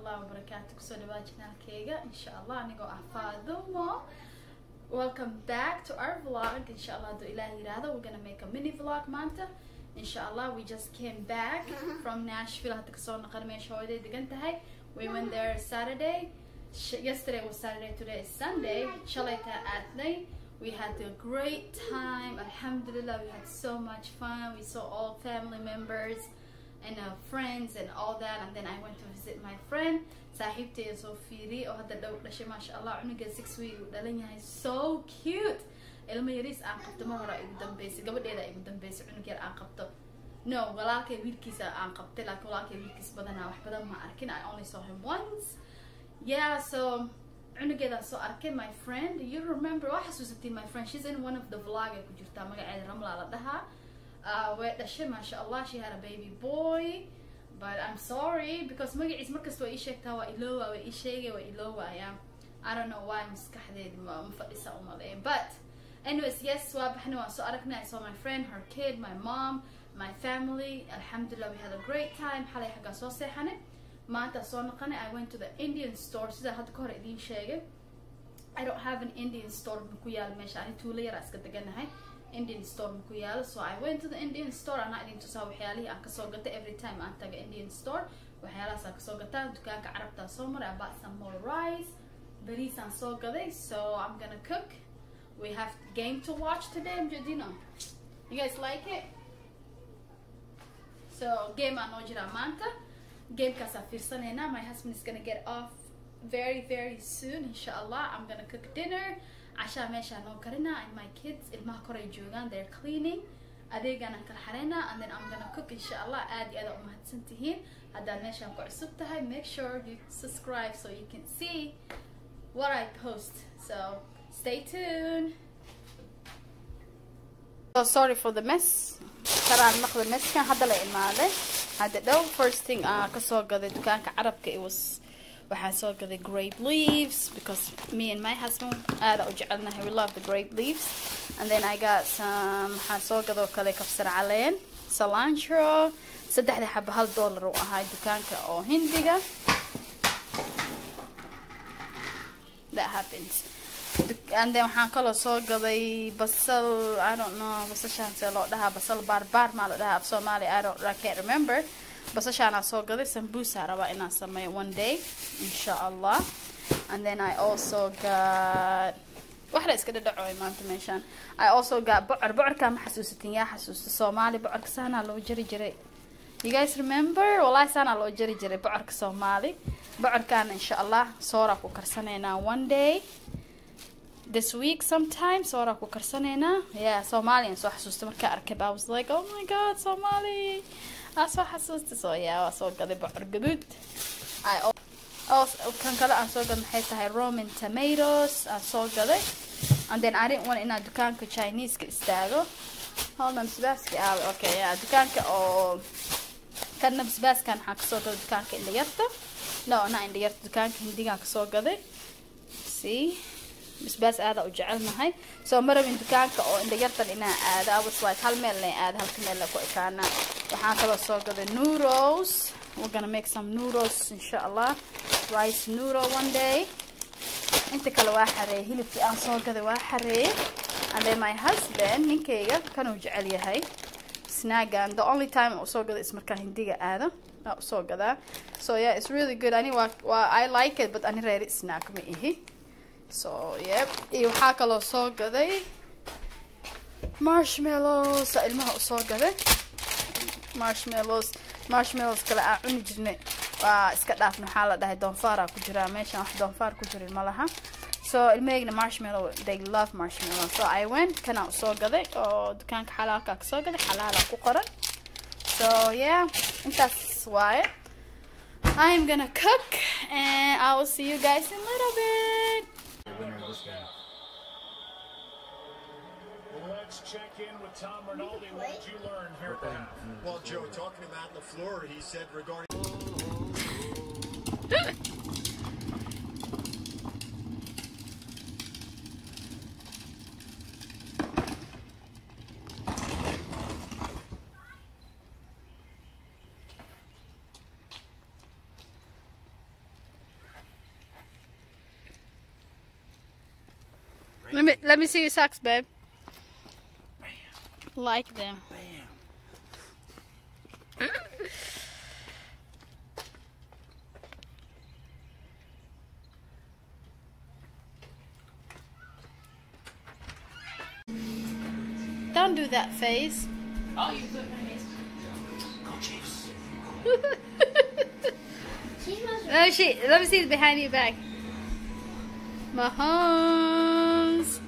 waraxmatullahi wabarakaatu kusoo dhawaa janaalkeyga insha allah anigoo ah faadumo welcome back to our vlog insha allah hadduu ilaah yiraahdo we're gonna make a mini vlog maanta insha allah we just came back from nashville hadda kasoo naqan meesha hooyaday degan tahay we went there saturday Sh- yesterday was saturday today is sunday shalayta aadnay we had a great time alhamdulillah we had so much fun we saw all family members and uh, friends and all that and then I went to visit my friend saaxiibteeda soo fiiriyay oo hadda dhow dhashay maasha allah cunugeeda six week uu dhalan yahay so cute ilmo yariis aan qabto mar hore igu dambeysay gabadheeda igu dambeysay cunug yar aan qabto no walaalkay wiilkiisa aan qabtay laakiin walaalkay wiilkiisa badanaa wax badan ma arkin I only saw him once yeah so cunugeedaan soo arkay my friend you remember waa xasuusatay my friend she's in one of the vlog ay ku jirtaa magaceeda ramla la dhahaa uh, way dhashay maasha allah she had a baby boy but I'm sorry because magaciis markasta waa ii sheegtaa waa iloowa waa ii sheegay waa iloowaaya I don't know why maskaxdeedi ma ma fadhisa u maleeya but anyways yes waa baxnay waan soo aragnay I saw my friend her kid my mom my family alhamdulillah we had a great time xalay xaggaa soo seexanay maanta soo noqonay I went to the Indian store sida hadda ka hor idiin sheegay I don't have an Indian store ma ku yaal meesha ani tuulo yaraa iska deganahay Indian store ma ku yaalo so I went to the Indian store anaa idin tusaa waxyaalihii aan kasoo gatay every time aan taga Indian store waxyaalahaas aan kasoo gataa dukaanka carabtaa soo maray I bought some more rice bariis aan soo gaday so I'm gonna cook we have game to watch today Mjadino you guys like it so game aan noo jiraa maanta gamekaasaa fiirsanaynaa my husband is gonna get off very very soon insha allah i'm gonna cook dinner cashaa meeshaa noo karinaa and my kids ilmaha koray joogaan they're cleaning adeegaanaan kala xareynaa and then i'm gonna cook insha allah aad iyo aad umahadsan tihiin haddaad meeshaan ku cusub tahay make sure you subscribe so you can see what i post so stay tuned so sorry for the mess karaan naqda messkan hadda la imaaday hadda dhow first thing aan kasoo gaday dukaanka carabka it was waxaan soo gaday grape leaves because me and my husband aada u jecelnahay we love the grape leaves and then I got some waxaan soo gadoo kale kabsar caleen cilantro saddexda xaba hal dollar u ahaa dukaanka oo hindiga that happens and then waxaan kaloo soo gaday basal I don't know basashaan see loo dhahaa basal baarbaar maa la dhahaa af soomaali I don't I can't remember basashaanaa soo gaday sambuusa rabaa inaan sameeyo one day insha allah and then I also got wax la iska dhadhacoy maanta meeshaan I also got bocor bocorkaa ma xasuusatin yaa xasuusta soomaali bocorka saanaa loo jari jiray you guys remember wallahi saanaa loo jari jiray bocorka soomaali bocorkaana insha allah sooraa ku karsanaynaa one day this week sometime sooraa ku karsanaynaa yeah soomaaliyan soo xasuusta markaa arkay I was like oh my god somali aa soo xasuusta soo yaa waa soo gaday bocor gaduud kan kale aan soo gaday maxay tahay roman tomatoes aan soo gaday and then I didn't want inaan dukaanka chineseka istaago holna basbaaski aawe okay yeah dukaanka oo kanna basbaaskan waxaan kasoo gaday dukaanka indhayarta no na indhayarta dukaanka hindigaan kasoo gaday see basbaas aada u jecelnahay soo ma rabin dukaanka oo indhayartan inaa aada I was like hal meel leen aada halka meel la ku ekaanaa waxaan kaloo soo gaday noodles we're gonna make some noodles insha allah rice noodle one day inta kale waa xareeyay hilibkii aan soo gaday waa xareeyay and then my husband ninkayga kanuu jecel yahay snaagan the only time uu soo gaday ismarkaa hindiga aada aa usoo gadaa so yeah it's really good ani waa waa I like it but ani reeri snack ma ihi so yep iyo waxaa kaloo soo gaday marshmallows ilmaha u soo gaday marshmallows marshmallows kale aan cuni jirnay waa iska dhaafna waxaa la dhahay doonfaaraa ku jiraa meeshaan wax doonfaar ku jirin ma laha so ilmahayna marshmallow they love marshmallow so I went kanaa usoo gaday oo dukaanka xalaalkaa kasoo gaday xalaala ku qoran so yeah intaas waaye I am gonna cook and I will see you guys in a little bit the winner of this game. Let's check in with Tom Rinaldi. What did you learn here at the half? Well, Joe, talking to Matt LaFleur, he said regarding. Let me let me see your socks, babe. Like them. Don't do that face. Oh, you put my face. Go Chiefs. Let me see. Let me see behind your back. Mahomes.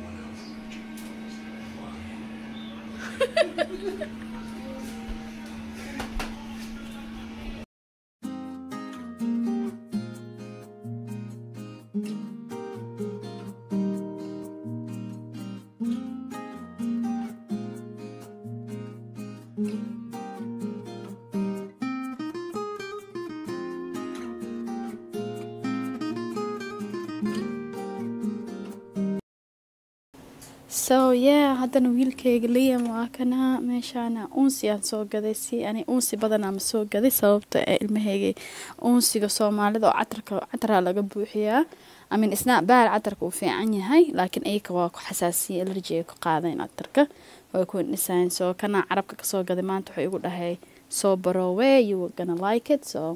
so yeah haddana wiilkayga liam waa kana meeshaana uunsi aan soo gaday si ani uunsi badanaa ma soo gaday sababta ee ilmahayga uunsiga soomaalida oo catarka cataraa laga buuxiyaa amin isna baal catarka uu fiican yahay laakiin iyaka waa ku xasaasiya alerji ay ku qaadayn catarka way ku indhisayn so kana carabka kasoo gaday maanta wuxuu igu dhahay soo baroowe you were gonna like it so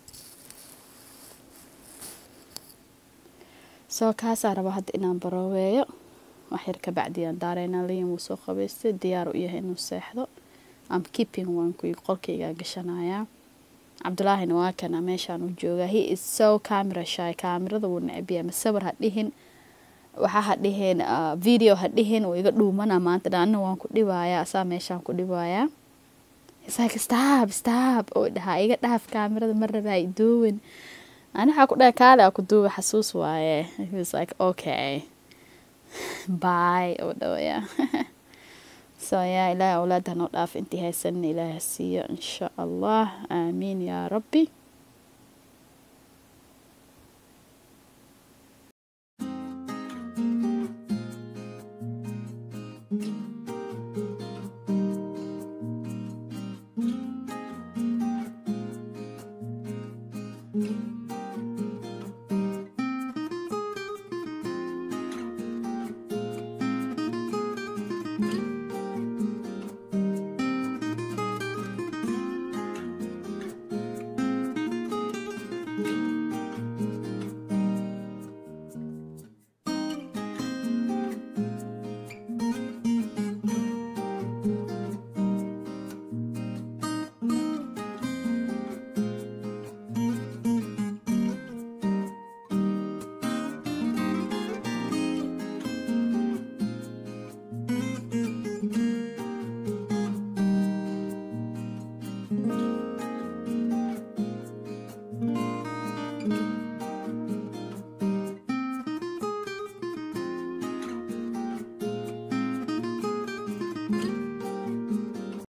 so kaasaa raba hadda inaan barooweeyo waxyar ka bacdiyaan daareynaa liam wuu soo qabaystay diyaar u yahay inuu seexdo am keeping wanku qolkaygaa gashanayaa cabdulaahina waa kana meeshaan u joogaa he is so camera shy kaamirada wuu necbiya ma sawir ha dhihin waxaa ha dhihin video ha dhihin wuu iga dhuumana maanta dhaana waan ku dhibayaa asaa meeshaan ku dhibayaa He's like stop stop oo dhahaa iga dhaaf kaamirada ma rabaa iduuwin ani waxaa ku dhahay kaale aa ku duuba xasuus waaye he was like okay bye oo dhawaya so yaa ilaahay awlaada hanoo dhaaf intii haysanna ilaahay ha siiyo insha allah aamiin yaa rabbi